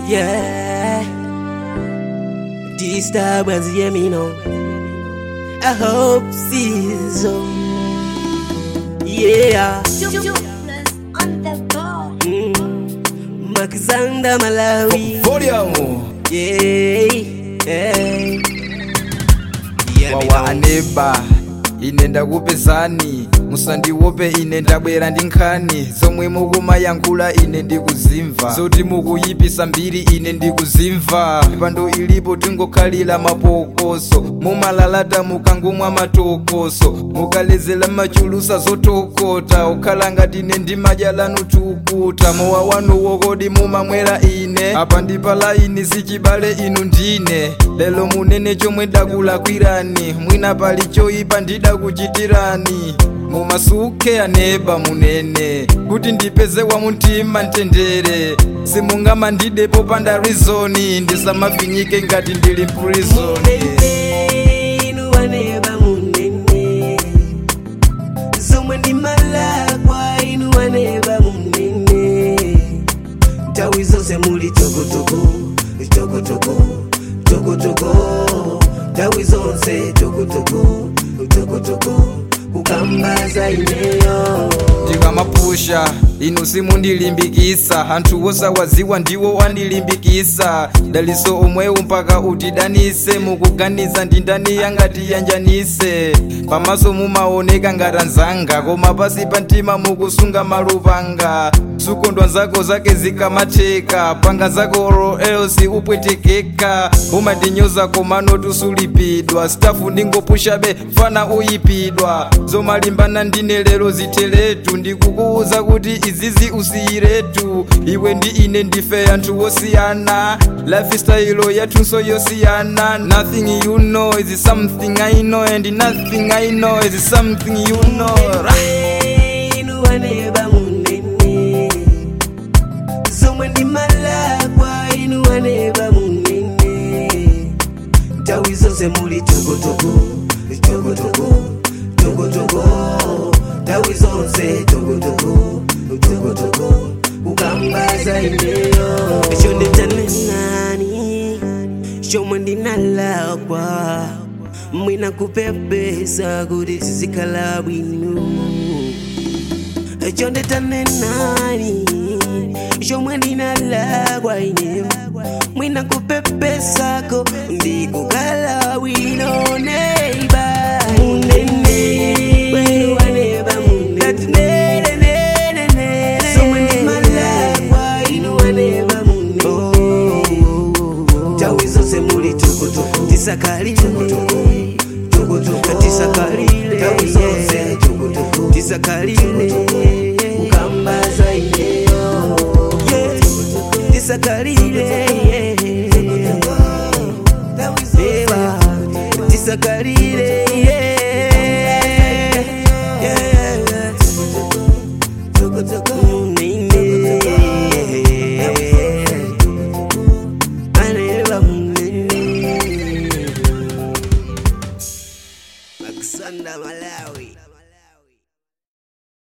Yeah. Disturbance, yeah, me know. I hope season. Yeah. on the ball. Mm. Makizanda Malawi. Volume Yeah. Yeah. Yeah, me wawa know. aneba ine ndakupezani musandiope ine ndabwera ndi nkhani zomwe mukumayankhula ine ndikuzimva zoti mukuyipisa mbiri ine ndikuzimva mipando ilipo tingokhalira mapokoso mumalalata mukangomwa matokoso mukalezera machulusa zotokota ukhala ngati ine ndimadya lanu tukuta mowa wanu wokodi mumamwera ine apa ndi palaini sichibale inu ndine lelo munene chomwe dakulakwirani mwina pali choyipa ndidakuchitirani mumasuke aneba munene kuti ndipeze wa mumtima mtendere simungamandidepo panda rizoni ndisamafinyike ngati ndili mprizoni Munene, inu waneba munene. Zomwe ndimalakwa, inu waneba munene. Nthawi zonse muli tokotoko tokotoko tokotoko nthawi zonse tokotoko tokotoko kukambaza ineyo ndikamapusha inu simundilimbikisa anthu osawaziwa ndiwo wandilimbikisa daliso omwewu mpaka utidanise mukuganiza ndindani yangati yanjanise pamaso mumaoneka ngati anzanga koma pasi pa mtima mukusunga malupanga sukondwa zako zake zikamatheka panga zako ro elsi upwetekeka umandinyoza komano tusulipidwa stafu ndingopushabe fana uyipidwa zomalimbana ndine lero ziteletu ndikukuuza kuti izizi usiyiretu iwe ndi ine ndife anthu wosiyana lifestyle yathunso yosiyana nothing you know is something i know and nothing i know is something you know inu waneba munene zomwe ndimalakwa inu waneba munene nthawi zonse muli tokotoko tokotoko tokotoko nthawi zonse tokotoko tokotoko kukambaza ineyo chonde tanenani chomwe ndinalakwa mwina kupepesa kuti tizikhala bwino chonde tanenani chomwe ndinalakwa ine mwina kupepesako ndikukhala bwino neiba munene waneba munene zomwe ndimalakwa inu waneba munene nthawi zonse muli tokotoko tisakalile tisakalile nthawi zonse tisakalile kukambaza ineyo tisakalile Ewa, tisakalile munene